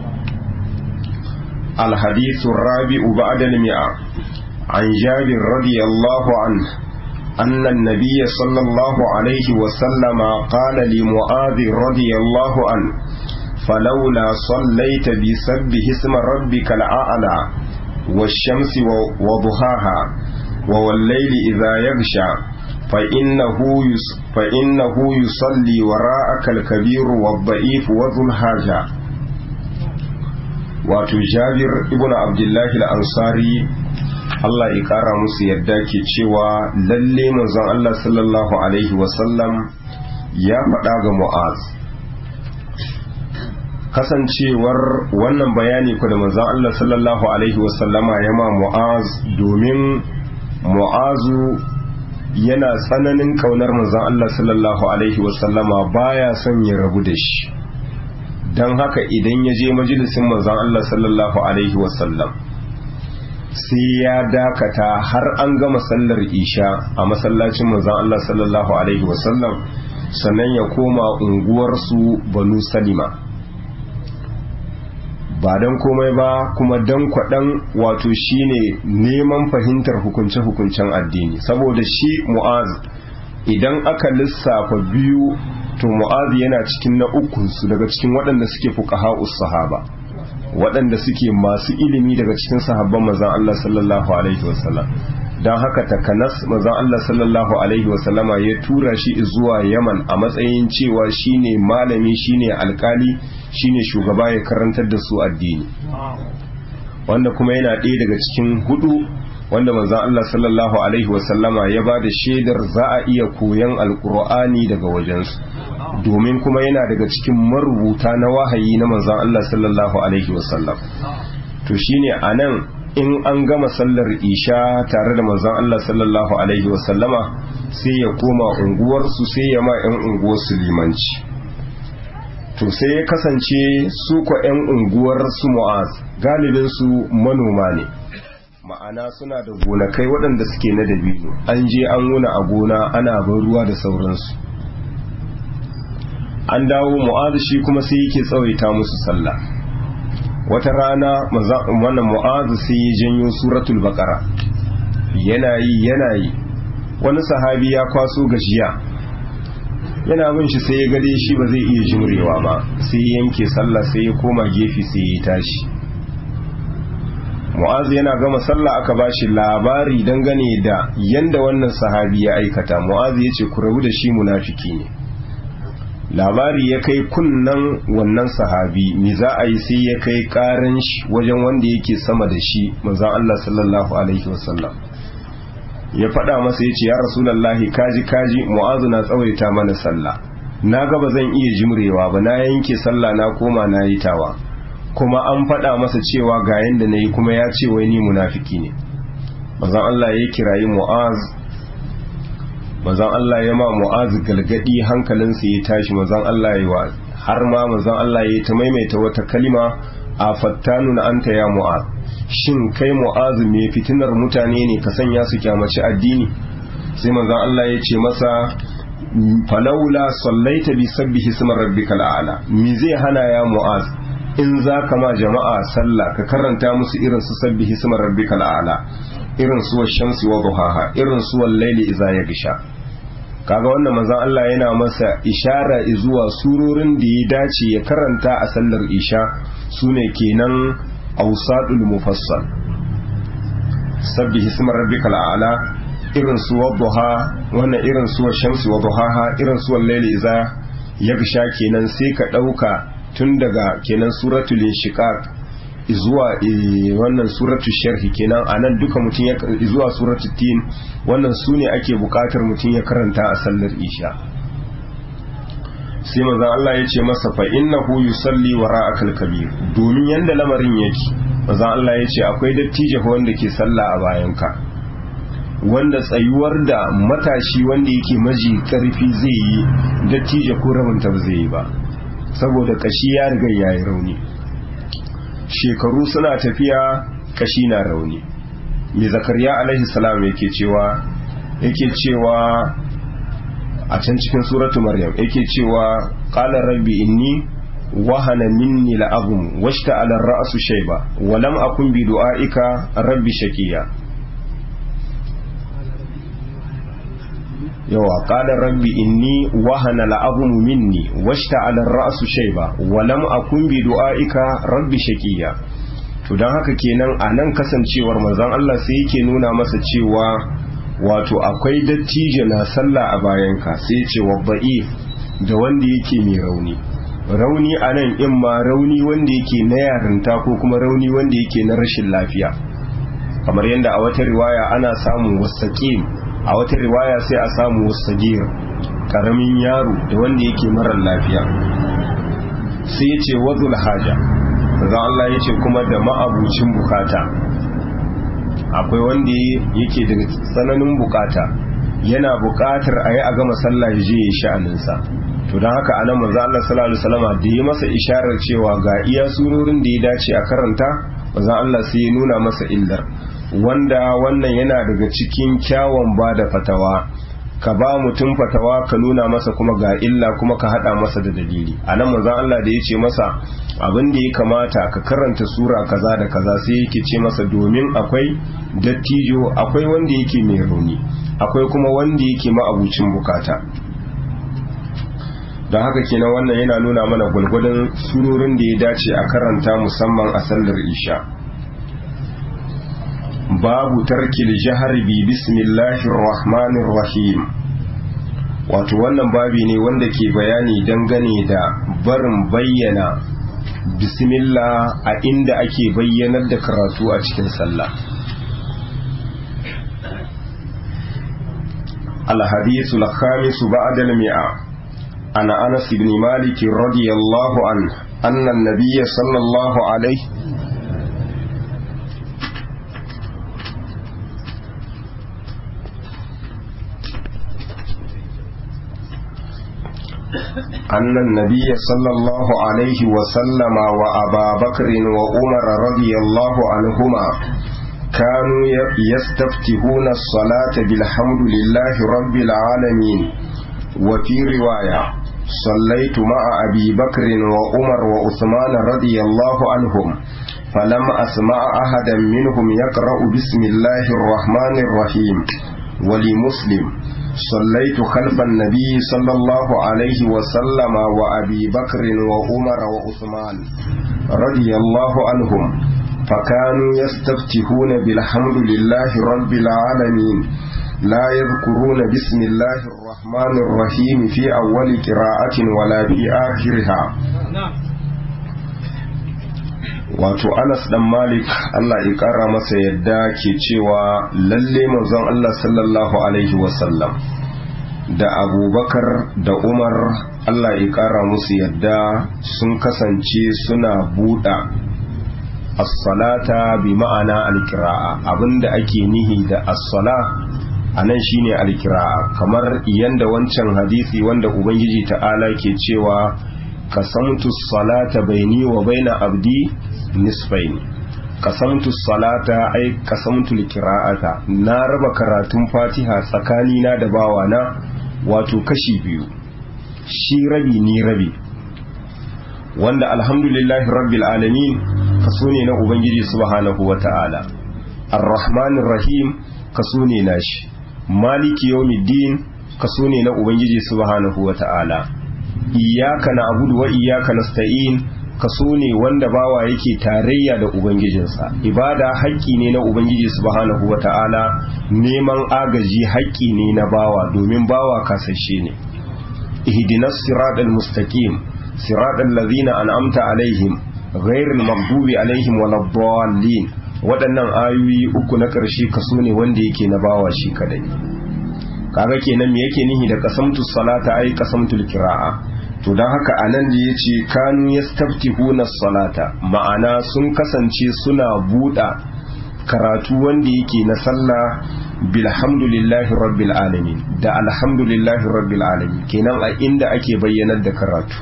الحديث الرابع بعد المئة عن جابر رضي الله عنه أن النبي صلى الله عليه وسلم قال لمعاذ رضي الله عنه فلولا صليت بسبح اسم ربك الأعلى والشمس وضحاها والليل إذا يغشى فإنه يس فإنه يصلي وراءك الكبير والضعيف وذو الحاجة wato jabir ibn abdullahi al-ansari Allah ya kara musu yadda ke cewa lalle manzon Allah sallallahu alaihi wasallam ya faɗa ga mu'az kasancewar wannan bayani ku da manzon Allah sallallahu alaihi wasallama ya ma mu'az domin mu'azu yana tsananin kaunar manzon Allah sallallahu alaihi wasallama baya son ya rabu da shi don haka idan ya je majalisin manzon Allah sallallahu alaihi wasallam sai ya dakata har an gama sallar isha a masallacin manzon Allah sallallahu alaihi wasallam sannan ya koma unguwarsu banu salima ba don komai ba kuma don kwaɗan wato shine neman fahimtar hukunce-hukuncen addini saboda shi mu'az idan aka lissafa biyu to mu'az yana cikin na ukunsu daga cikin waɗanda suke fuqaha'us sahaba waɗanda suke masu ilimi daga cikin sahabban manzon Allah sallallahu alaihi wasallam don haka takanas manzon Allah sallallahu alaihi wasallama ya tura shi zuwa Yaman a matsayin cewa shine malami shine alkali shine shugaba ya karantar da su addini wanda kuma yana ɗaya daga cikin hudu wanda manzon Allah sallallahu alaihi wasallama ya ba da shaidar za a iya koyan alkur'ani daga wajensu domin kuma yana daga cikin marubuta na wahayi na manzon Allah sallallahu alaihi wasallam to shine anan in an gama sallar isha tare da manzon Allah sallallahu alaihi wasallama sai ya koma unguwarsu sai ya ma 'yan unguwarsu limanci to sai ya kasance su kwa 'yan unguwar su mu'az galibin su manoma ne ma'ana suna da gonakai waɗanda suke na dabino an je an wuna a gona ana ban ruwa da sauransu an dawo mu'az shi kuma sai yake tsawaita musu sallah wata rana wannan mu'az sai ya janyo suratul baqara yana yi yana yi wani sahabi ya kwaso gajiya yana bin shi sai ya gade shi ba zai iya jimrewa ba sai ya yanke sallah sai ya koma gefe sai ya tashi mu'az yana gama sallah aka bashi labari dangane da yanda wannan sahabi ya aikata mu'az ya ce ku rabu da shi munafiki ne labari ya kai kunnan wannan sahabi me za a yi sai ya kai karan shi wajen wanda yake sama da shi manzon Allah sallallahu alaihi wasallam ya faɗa masa ya ce ya rasulallahi kaji kaji mu'azu na tsawaita mana sallah na ga ba zan iya jimrewa ba na yanke sallah na koma na yi tawa kuma an faɗa masa cewa ga yanda na yi kuma ya ce wai ni munafiki ne manzon Allah ya kirayi mu'az manzon Allah ya ma mu'az galgadi hankalinsa ya tashi manzon Allah ya wa har ma manzon Allah ya ta maimaita wata kalima a fattanun anta ya mu'az shin kai mu'az me fitinar mutane ne ka sanya su kyamaci addini sai manzon Allah ya ce masa falaula sallaita bi sabbihi isma rabbikal a'la me zai hana ya mu'az in za ka ma jama'a sallah ka karanta musu irin su sabbi hismar rabbikal a'la irin su shamsi wa duhaha irin su laili idza yagsha kaga wannan manzon Allah yana masa ishara zuwa surorin da ya dace ya karanta a sallar isha sune kenan awsadul mufassal sabbi hismar rabbikal a'la irin su wadduha wannan irin su shamsi wa duhaha irin su laili idza yagsha kenan sai ka dauka tun daga kenan suratul inshiqaq zuwa wannan suratul sharhi kenan anan duka mutum ya zuwa suratul tin wannan sune ake bukatar mutum ya karanta a sallar isha sai manzon Allah ya ce masa fa innahu yusalli wara'akal kabir domin yanda lamarin yake manzon Allah ya ce akwai dattijo wanda ke sallah a bayanka wanda tsayuwar da matashi wanda yake maji karfi zai yi dattijo ko rabinta ba zai yi ba saboda kashi ya riga ya yi rauni shekaru suna tafiya kashi na rauni mai zakariya alaihi salam yake cewa yake cewa a can cikin suratu maryam yake cewa qala rabbi inni wahana minni la'azum washta ala ra'su shayba wa lam akun bi du'aika rabbi shaqiya yawa qala rabbi inni wahana la'azum minni washta ala ra'su shayba wa lam akun bi du'aika rabbi shaqiya to dan haka kenan anan kasancewar manzon Allah sai yake nuna masa cewa wato akwai dattijo na sallah a bayanka sai ce wabba'i da wanda yake mai rauni rauni a nan in ma rauni wanda yake na yarinta ko kuma rauni wanda yake na rashin lafiya kamar yadda a wata riwaya ana samun wasaƙim a wata riwaya sai a samu wasagir ƙaramin yaro da wanda yake marar lafiya sai ya ce wazul haja daga Allah ya ce kuma da ma'abucin bukata akwai wanda yake daga tsananin bukata yana bukatar a yi a gama sallah ya je ya sha'aninsa to don haka anan manzo Allah sallallahu alaihi wasallam da ya masa isharar cewa ga iya surorin da ya dace a karanta manzo Allah sai ya nuna masa illar wanda wannan yana daga cikin kyawun ba da fatawa ka ba mutum fatawa ka nuna masa kuma ga illa kuma ka hada masa da dalili anan manzo Allah da ya ce masa abin da ya kamata ka karanta sura kaza da kaza sai yake ce masa domin akwai dattijo akwai wanda yake mai rauni akwai kuma wanda yake ma'abucin bukata don haka kenan wannan yana nuna mana gwalgwadon surorin da ya dace a karanta musamman a sallar isha babu tarkil jihar bi bismillahir rahmanir rahim wato wannan babi ne wanda ke bayani dangane da barin bayyana bismillah a inda ake bayyanar da karatu a cikin sallah الحديث الخامس بعد المئة عن أنس بن مالك رضي الله عنه أن النبي صلى الله عليه أن النبي صلى الله عليه وسلم وأبا بكر وعمر رضي الله عنهما كانوا يستفتحون الصلاة بالحمد لله رب العالمين وفي رواية صليت مع أبي بكر وعمر وعثمان رضي الله عنهم فلم أسمع أحدا منهم يقرأ بسم الله الرحمن الرحيم ولمسلم صليت خلف النبي صلى الله عليه وسلم وأبي بكر وعمر وعثمان رضي الله عنهم فكانوا يستفتحون بالحمد لله رب العالمين لا يذكرون بسم الله الرحمن الرحيم في أول قراءة ولا في آخرها wato Anas dan Malik Allah ya kara masa yadda ke cewa lalle manzon Allah sallallahu alaihi wasallam da Abubakar da Umar Allah ya kara musu yadda sun kasance suna buɗa as-salata bi ma'ana al-qira'a abinda ake nihi da as-sala anan shine al-qira'a kamar yanda wancan hadisi wanda ubangiji ta'ala ke cewa qasamtu as-salata baini wa baina abdi nisfaini qasamtu as-salata ay qasamtu al-qira'ata na raba karatun Fatiha tsakanina da bawana wato kashi biyu shi rabi ni rabi wanda alhamdulillahi rabbil alamin kaso ne na ubangiji subhanahu wata'ala ar-rahmanir rahim kaso ne nashi maliki yawmiddin kaso ne na ubangiji subhanahu wata'ala iyyaka na'budu wa iyyaka nasta'in kaso ne wanda bawa yake tarayya da ubangijinsa ibada haƙƙi ne na ubangiji subhanahu wata'ala neman agaji haƙƙi ne na bawa domin bawa kasashe ne ihdinas siratal mustaqim siratal ladzina an'amta alaihim ghairil maghdubi alaihim waladdallin waɗannan ayoyi uku na ƙarshe kaso ne wanda yake na bawa shi kadai kaga kenan me yake nihi da qasamtu salata ai qasamtul qira'a to don haka a nan da ya ce kanu ya staftihuna salata ma'ana sun kasance suna buɗa karatu wanda yake na sallah bilhamdulillahi rabbil alamin da alhamdulillahi rabbil alamin kenan a inda ake bayyanar da karatu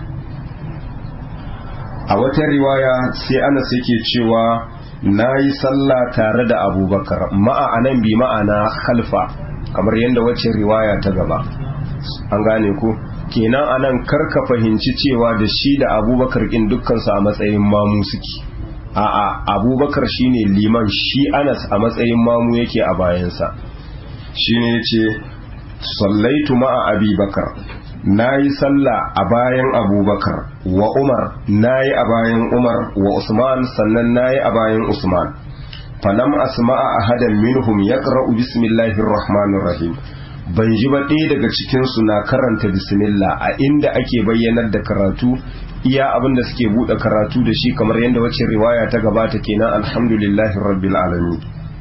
a wata riwaya sai anas yake cewa na yi sallah tare da abubakar ma'a anan bi ma'ana khalfa kamar yadda wacce riwaya ta gaba an gane ku kenan anan karka fahimci cewa da shi da abubakar ɗin dukkansu a matsayin mamu suke a'a abubakar shine liman shi anas a matsayin mamu yake a bayansa shine yace sallaitu ma'a abubakar nayi sallah a bayan abubakar wa umar nayi a bayan umar wa usman sannan nayi a bayan usman falam asma'a ahadan minhum yaqra'u bismillahir rahmanir rahim ban ji ba ɗaya daga cikinsu na karanta bismillah a inda ake bayyanar da karatu iya abin da suke buɗe karatu da shi kamar yadda wacce riwaya ta gabata kenan alhamdulillahi rabbil alamin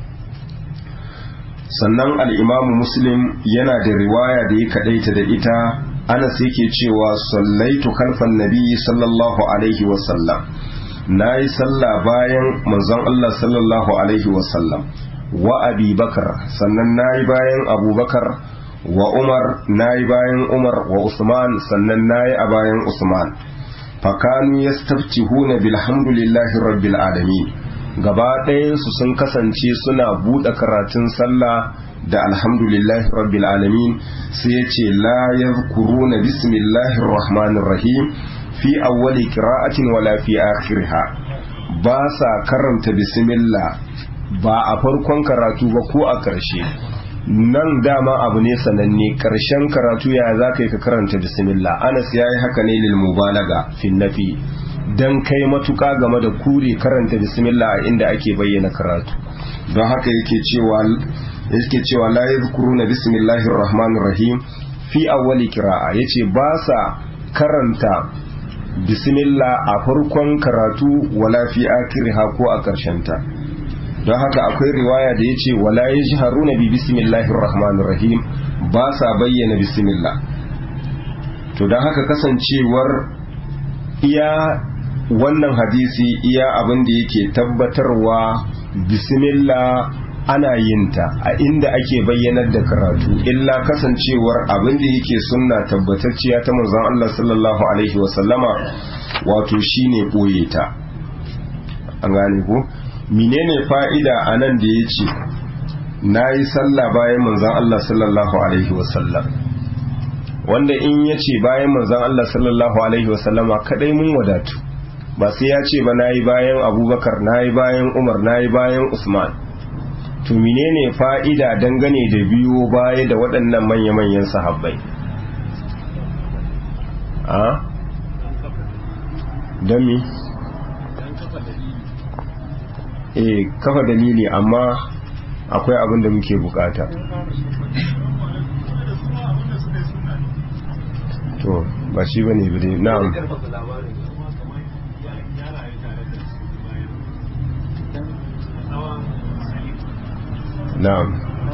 sannan al'imamu muslim yana da riwaya da ya kaɗaita da ita anas yake cewa sallaitu kalfan nabi sallallahu alaihi wasallam na yi sallah bayan manzon allah sallallahu alaihi wasallam wa abi bakar sannan na yi bayan abubakar wa umar na yi bayan umar wa usman sannan na yi a bayan usman fakanu ya huna bilhamdulillahi rabbil alamin gaba ɗayansu sun kasance suna buɗe karatun sallah da alhamdulillahi rabbil alamin sai ya ce la yadhkuruna bismillahir rahmanir rahim fi awwali qira'atin wala fi akhiriha ba sa karanta bismillah ba a farkon karatu ba ko a ƙarshe nan dama abu ne sananne ƙarshen karatu ya za ka yi ka karanta bismillah anas ya yi haka ne lil mubalaga fin nafi dan kai matuƙa game da kure karanta bismillah a inda ake bayyana karatu don haka yake cewa yake cewa la yadhkuruna bismillahir rahmanir rahim fi awwali qira'a yace ba sa karanta bismillah a farkon karatu wala fi akhiriha ko a ƙarshen ta don haka akwai riwaya da ya ce wala ya ji haruna bi bismillahir rahmanir rahim ba sa bayyana bismillah to don haka kasancewar iya wannan hadisi iya abin da yake tabbatarwa bismillah ana yin ta a inda ake bayyanar da karatu illa kasancewar abin da yake sunna tabbatacciya ta manzon Allah sallallahu alaihi wasallama wato shine boye ta an gane ko menene fa'ida a nan da ya ce na yi sallah bayan manzan Allah sallallahu Alaihi wasallam wanda in ya ce bayan manzan Allah sallallahu Alaihi wasallama kadai mun wadatu ba sai ya ce ba na yi bayan abubakar na yi bayan umar na yi bayan usman to menene fa'ida dangane da biyo baya da waɗannan manya-manyan sahabbai a? don mi? eh kafa dalili amma akwai abin da muke bukata to ba shi bane bane na'am na'am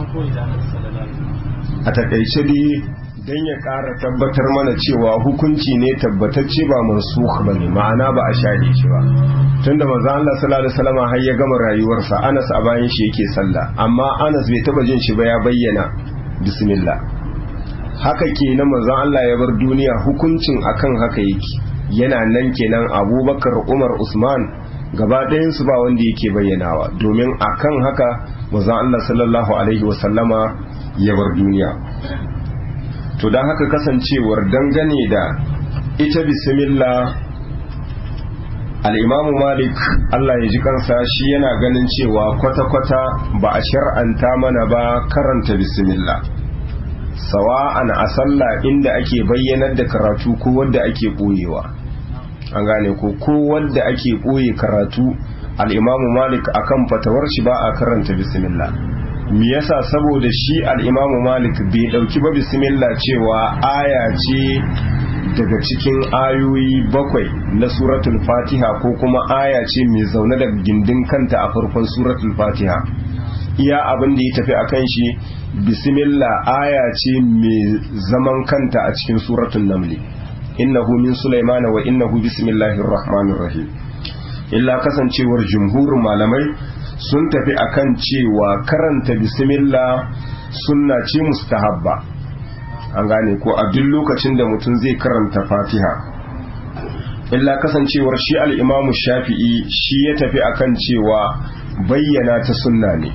a takaice dai don ya ƙara tabbatar mana cewa hukunci ne tabbatacce ba mansukh bane ma'ana ba a share shi ba tunda manzo Allah sallallahu alaihi wasallam har ya gama rayuwarsa Anas a bayan shi yake sallah amma Anas bai taba jin shi ba ya bayyana bismillah haka kenan manzo Allah ya bar duniya hukuncin akan haka yake yana nan kenan Abubakar Umar Usman gaba ɗayan su ba wanda yake bayyanawa domin akan haka manzo Allah sallallahu alaihi wasallama ya bar duniya to don haka kasancewar dangane da ita bismillah al'imamu malik Allah ya ji kansa shi yana ganin cewa kwata-kwata ba a shar'anta mana ba karanta bismillah sawa'an a sallah inda ake bayyanar da karatu ko wadda ake ɓoyewa an gane ko ko wadda ake ɓoye karatu al'imamu malik akan fatawar shi ba a karanta bismillah me yasa saboda shi al'imamu malik bai ɗauki ba bismillah cewa aya ce daga cikin ayoyi bakwai na suratul fatiha ko kuma aya ce mai zaune da gindin kanta a farkon suratul fatiha iya abin da ya tafi a kan shi bismillah aya ce mai zaman kanta a cikin suratul namli innahu min sulaimana wa innahu bismillahir rahmanir rahim illa kasancewar jumhurin malamai sun tafi akan cewa karanta bismillah sunna ce mustahabba an gane ko a duk lokacin da mutum zai karanta fatiha illa kasancewar shi al'imamu shafi'i shi ya tafi akan cewa bayyana ta sunna ne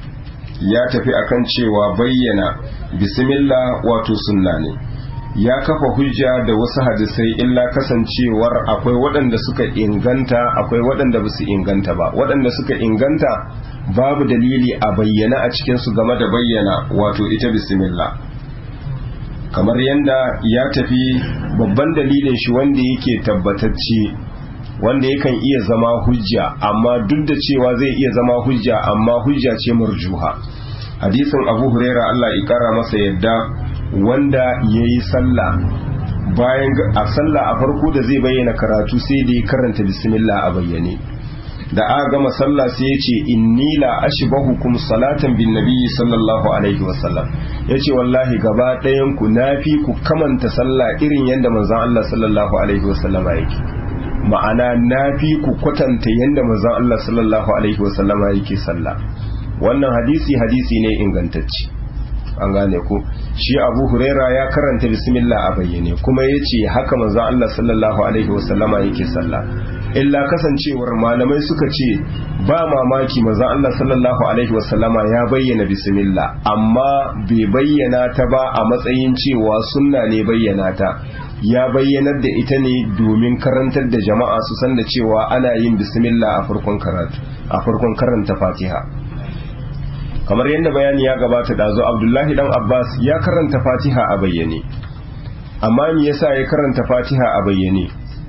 ya tafi akan cewa bayyana bismillah wato sunna ne ya kafa hujja da wasu hadisai illa kasancewar akwai waɗanda suka inganta akwai waɗanda ba su inganta ba waɗanda suka inganta babu dalili a bayyana a cikinsu game da bayyana wato ita bismillah kamar yadda ya tafi babban dalilin shi wanda yake tabbatacce wanda yakan iya zama hujja amma duk da cewa zai iya zama hujja amma hujja ce marjuha hadisin abu huraira Allah ya kara masa yadda wanda ya yi sallah bayan a sallah a farko da zai bayyana karatu sai da ya karanta bismillah a bayyane da aka gama sallah sai ya ce inni la ashbahukum salatan bin nabiyyi sallallahu alaihi wasallam yace wallahi gaba ɗayan ku nafi ku kamanta sallah irin yadda manzon Allah sallallahu alaihi wasallama yake ma'ana nafi ku kwatanta yadda manzon Allah sallallahu alaihi wasallama yake sallah wannan hadisi hadisi ne ingantacce an gane ku shi abu huraira ya karanta bismillah a bayyane kuma ya ce haka manzon Allah sallallahu alaihi wasallama yake sallah illa kasancewar malamai suka ce ba mamaki manzon Allah sallallahu alaihi wasallama ya bayyana bismillah amma bai bayyana ta ba a matsayin cewa sunna ne bayyana ta ya bayyanar da ita ne domin karantar da jama'a su san da cewa ana yin bismillah a farkon karatu a farkon karanta fatiha kamar yadda bayani ya gabata dazo abdullahi dan abbas ya karanta fatiha a bayyane amma me yasa ya karanta fatiha a bayyane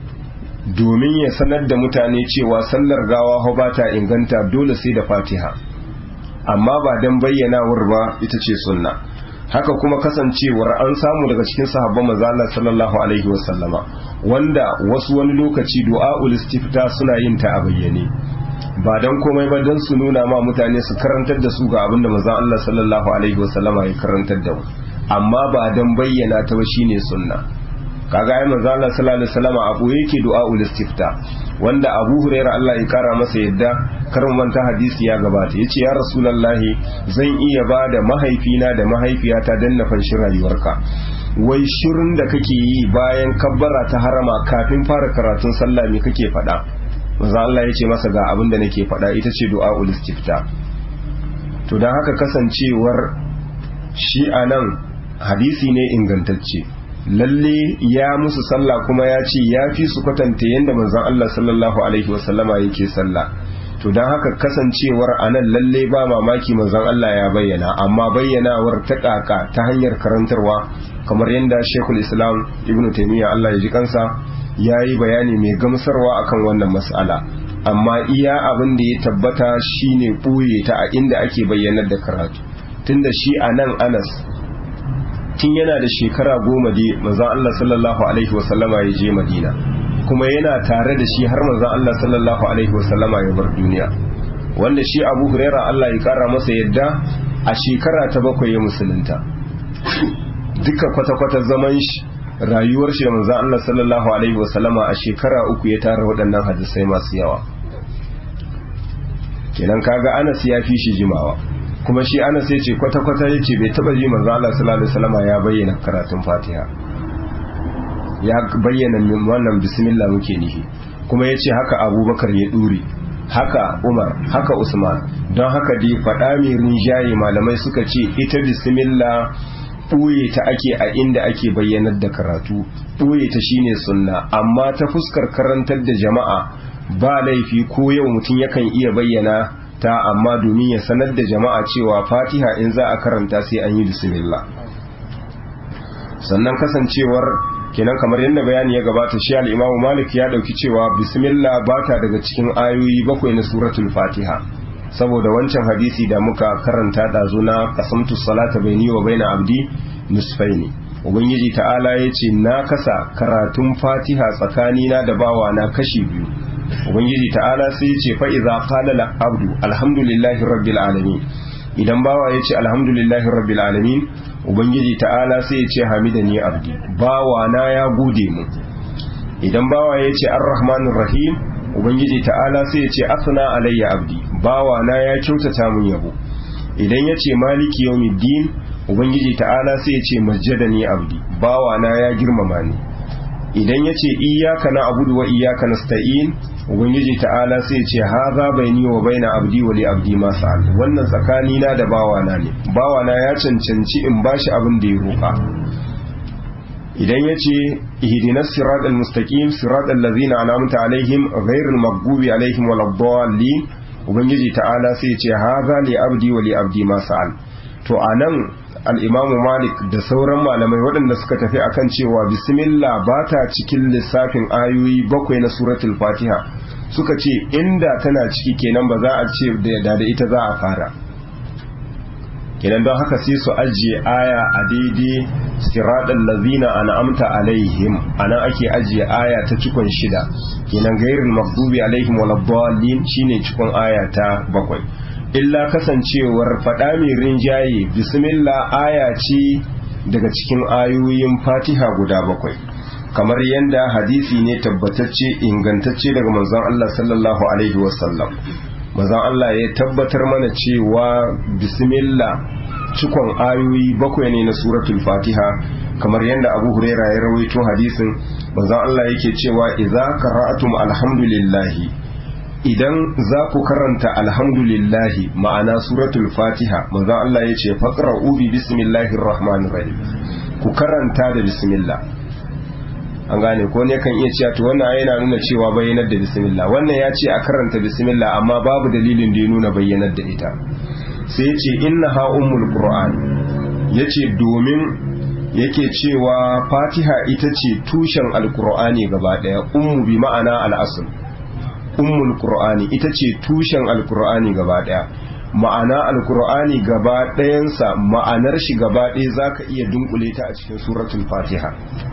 domin ya sanar da mutane cewa sallar gawa ho ba ta inganta dole sai da fatiha amma ba dan bayyanawar ba ita ce sunna haka kuma kasancewar an samu daga cikin sahabban manzo Allah sallallahu alaihi wasallama wanda wasu wani lokaci du'aul istifta suna yin ta a bayyane ba dan komai ba dan su nuna ma mutane su karantar da su ga abin da manzo Allah sallallahu alaihi wasallama ya karantar da mu amma ba dan bayyana ta ba shine sunna kaga ai manzo Allah sallallahu alaihi wasallama abu yake du'aul istifta wanda Abu Hurairah Allah ya kara masa yadda karin manta hadisi ya gabata yace ya Rasulullahi zan iya ba da mahaifina da mahaifiyata dan na fanshi rayuwarka wai shirin da kake yi bayan kabbara ta harama kafin fara karatun sallah me kake faɗa manzo Allah yace masa ga abin da nake faɗa ita ce du'aul istifta to dan haka kasancewar shi anan hadisi ne ingantacce lalle ya musu sallah kuma ya ce ya fi su kwatanta yadda manzon Allah sallallahu alaihi wasallama yake sallah to don haka kasancewar anan lalle ba mamaki manzon Allah ya bayyana amma bayyanawar ta kaka ta hanyar karantarwa kamar yadda Sheikhul Islam Ibn Taymiyyah Allah ya ji kansa ya yi bayani mai gamsarwa akan wannan mas'ala amma iya abin da ya tabbata shine ɓoye ta a inda ake bayyanar da karatu tunda shi anan Anas tun yana da shekara goma dai manzon Allah sallallahu alaihi wasallama ya je Madina kuma yana tare da shi har manzon Allah sallallahu alaihi wasallama ya bar duniya wanda shi Abu Huraira Allah ya kara masa yadda a shekara ta bakwai ya musulunta duka kwata-kwata zaman shi rayuwar shi da manzon Allah sallallahu alaihi wasallama a shekara uku ya tara waɗannan hadisai masu yawa kenan kaga Anas ya fi shi jimawa kuma shi ana sai ce kwata-kwata ya ce bai taba yi manzo Allah sallallahu alaihi wasallam ya bayyana karatun Fatiha ya bayyana wannan bismillah muke nihi kuma ya ce haka Abubakar ya dure haka Umar haka Usman don haka dai faɗa mai rinjaye malamai suka ce ita bismillah ɓoye ta ake a inda ake bayyanar da karatu ɓoye ta shine sunna amma ta fuskar karantar da jama'a ba laifi ko yau mutum yakan iya bayyana ta amma domin ya sanar da jama'a cewa fatiha in za a karanta sai an yi bismillah sannan kasancewar kenan kamar yadda bayani ya gabata shi al-imamu malik ya dauki cewa bismillah ba ta daga cikin ayoyi bakwai na suratul fatiha saboda wancan hadisi da muka karanta ɗazu na kasamtu salata baini wa baina abdi nisfaini ubangiji ta'ala ya ce na kasa karatun fatiha tsakanina da bawa na kashi biyu ubangiji ta'ala sai ya ce fa'iza qala abdu alhamdulillahi rabbil alamin idan bawa ya ce alhamdulillahi rabbil alamin ubangiji ta'ala sai ya ce hamidani abdi bawa na ya gode mu idan bawa ya ce arrahmanir rahim ubangiji ta'ala sai ya ce asna alayya abdi bawa na ya kyautata mun yabo idan ya ce maliki yawmiddin ubangiji ta'ala sai ya ce majjadani abdi bawa na ya girmama ni idan ya ce iyyaka na'budu wa iyyaka nasta'in ubangiji ta'ala sai ya ce haza baini wa baina abdi wa li abdi ma sa'al wannan tsakani na da bawa na ne bawa na ya cancanci in bashi abin da ya roka idan ya ce ihdinas siratal mustaqim siratal ladzina an'amta alaihim ghairil maghdubi alaihim waladdallin ubangiji ta'ala sai ya ce haza li abdi wa li abdi ma sa'al to anan al-imamu malik da sauran malamai waɗanda suka tafi akan cewa bismillah ba ta cikin lissafin ayoyi bakwai na suratul fatiha suka ce inda tana ciki kenan ba za a ce da da ita za a fara kenan don haka sai su ajiye aya a daidai siraɗin lazina an'amta alaihim anan ake ajiye aya ta cikon shida kenan gairin magdubi alaihim waladdallin shine cikon aya ta bakwai illa kasancewar faɗa mai rinjaye bismillah aya ce daga cikin ayoyin fatiha guda bakwai kamar yadda hadisi ne tabbatacce ingantacce daga manzon Allah sallallahu alaihi wasallam manzon Allah ya tabbatar mana cewa bismillah cikon ayoyi bakwai ne na suratul fatiha kamar yadda abu huraira ya rawaito hadisin manzon Allah yake cewa idza qara'atum alhamdulillahi idan za ku karanta alhamdulillahi ma'ana suratul fatiha manzo Allah ya ce faqra'u bi bismillahir rahmanir rahim ku karanta da bismillah an gane ko ne kan iya cewa to wannan yana nuna cewa bayyanar da bismillah wannan ya ce a karanta bismillah amma babu dalilin da ya nuna bayyanar da ita sai ya ce innaha ummul qur'an yace domin yake cewa fatiha ita ce tushen alqur'ani gaba daya ummu bi ma'ana al-asl ummul qur'ani ita ce tushen alqur'ani gaba daya ma'ana alqur'ani gaba ɗayansa ma'anar shi gaba ɗaya zaka iya dunkule ta a cikin suratul fatiha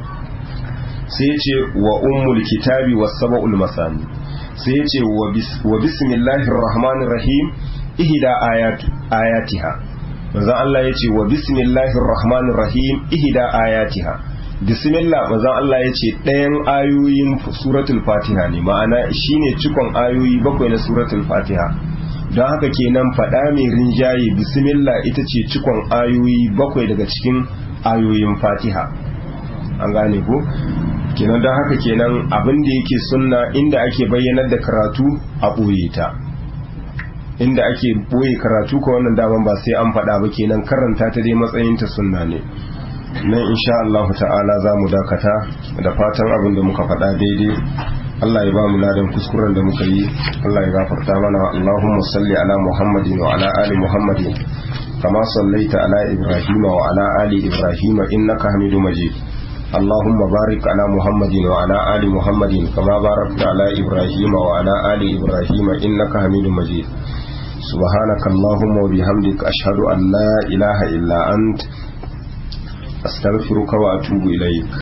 sai ce wa ummul kitabi was sab'ul masani sai ce wa bismillahir rahmanir rahim ihda ayat ayatiha manzo Allah yace wa bismillahir rahmanir rahim ihda ayatiha bismillah manzon Allah ya ce ɗayan ayoyin suratul fatiha ne ma'ana shine cikon ayoyi bakwai na suratul fatiha don haka kenan faɗa mai rinjaye bismillah ita ce cikon ayoyi bakwai daga cikin ayoyin fatiha an gane ko kenan don haka kenan abin da yake sunna inda ake bayyanar da karatu a ɓoye ta inda ake ɓoye karatu ko wannan daman ba sai an faɗa ba kenan karanta ta dai matsayinta sunna ne nan insha Allah ta'ala za mu dakata da fatan abin da muka faɗa daidai Allah ya ba mu ladan kuskuren da muka yi Allah ya gafarta mana Allahumma salli ala Muhammadin wa ala ali Muhammadin kama sallaita ala Ibrahim wa ala ali Ibrahim innaka Hamidu Majid اللهم بارك على محمد وعلى آل محمد كما باركت على إبراهيم وعلى آل إبراهيم إنك حميد مجيد سبحانك اللهم وبحمدك أشهد أن لا إله إلا أنت أستغفرك وأتوب إليك